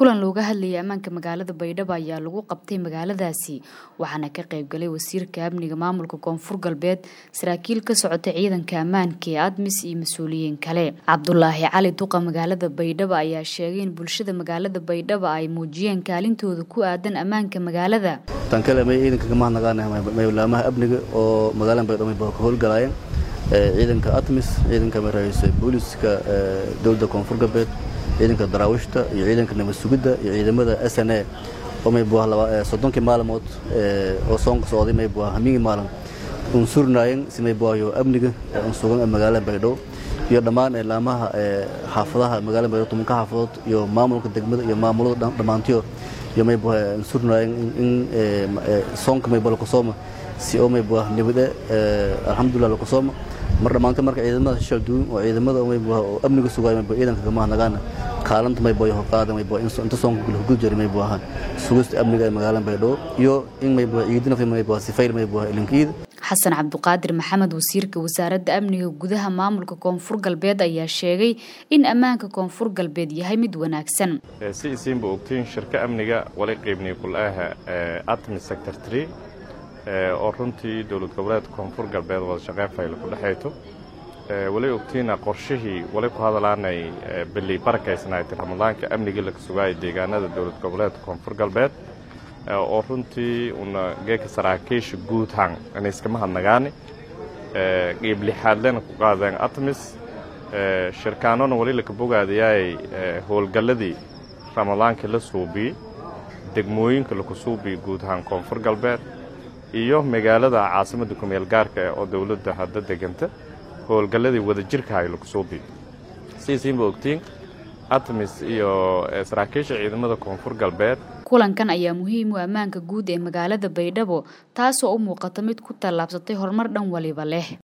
kulan looga hadlayay ammaanka magaalada baydhabo ayaa lagu qabtay magaaladaasi waxaana ka qaybgalay wasiirka amniga maamulka koonfur galbeed saraakiil ka socota ciidanka ammaanka ee admis iyo mas-uuliyiin kale cabdulaahi cali duqa magaalada baydhabo ayaa sheegay in bulshada magaalada baydhabo ay muujiyeen kaalintooda ku aadan ammaanka magaalada tan kale may ciidanka kama hadnaqaanahay maylaamaha amniga oo magaalada baydhabo bay ka howlgalaayeen ciidanka atmis ciidanka maraysa booliska dowladda koonfur galbeed ciidanka daraawiishta iyo ciidanka nabad sugidda iyo ciidamada s n a oo maybuah soddonkii maalmood oo soonka socday maybuah hamingii maalin un surnaayeen si maybuahyo amniga un sugan magaalada baydhabo iyo dhammaan laamaha xaafadaha magaalada baydhabo tumanka xaafadood iyo maamulka degmada iyo maamulada dhammaantiyo iyo maybuah un surnaayeen in soonka maybuah lakusooma si oo maybuah nabade alxamdulillah lakusooma mar dhammaanta marka ciidamada shishal duun oo ciidamada maybuah oo amniga sugaay maybuah ciidanka kama hadnagaana kaalanta maybuah iyo horqaada maybuah inta soonka lahugud jiray maybuah sugista amniga ee magaalada baydhabo iyo in maybuah ciidina maybuah sifayl maybuah ilinkiida xasan cabduqaadir maxamed wasiirka wasaaradda amniga gudaha maamulka koonfur galbeed ayaa sheegay in ammaanka koonfur galbeed yahay mid wanaagsan si isiinba ogtiin shirka amniga wali qiibniy kul-aaha atmi sector tree oo runtii dowlad goboleedka koonfur galbeed wada shaqeyn fayl ku dhexayto wali ogtiina qorshihii wali ku hadalaanay bili barakaysnaaytay ramadaanka amnigii laga sugaayay deegaanada dowlad goboleedka koonfur galbeed oo runtii una geeka saraakiisha guud hang inayskama hadnagaani qiib lixaadlena ku qaadeen atmis shirkaanona wali laka bogaadayaay howlgalladii ramadaankii la suubiyey degmooyinka laku suubiyey guud ahaan koonfur galbeed iyo magaalada caasimadda kumeel gaarka oo dowladda hadda deganta howlgalladii wadajirkahay laku suubiyey siisiinba ogtiin atmis iyo saraakiisha ciidamada koonfur galbeed kulankan ayaa muhiim u ammaanka guud ee magaalada baydhabo taasoo u muuqata mid ku tallaabsatay horumar dhan waliba leh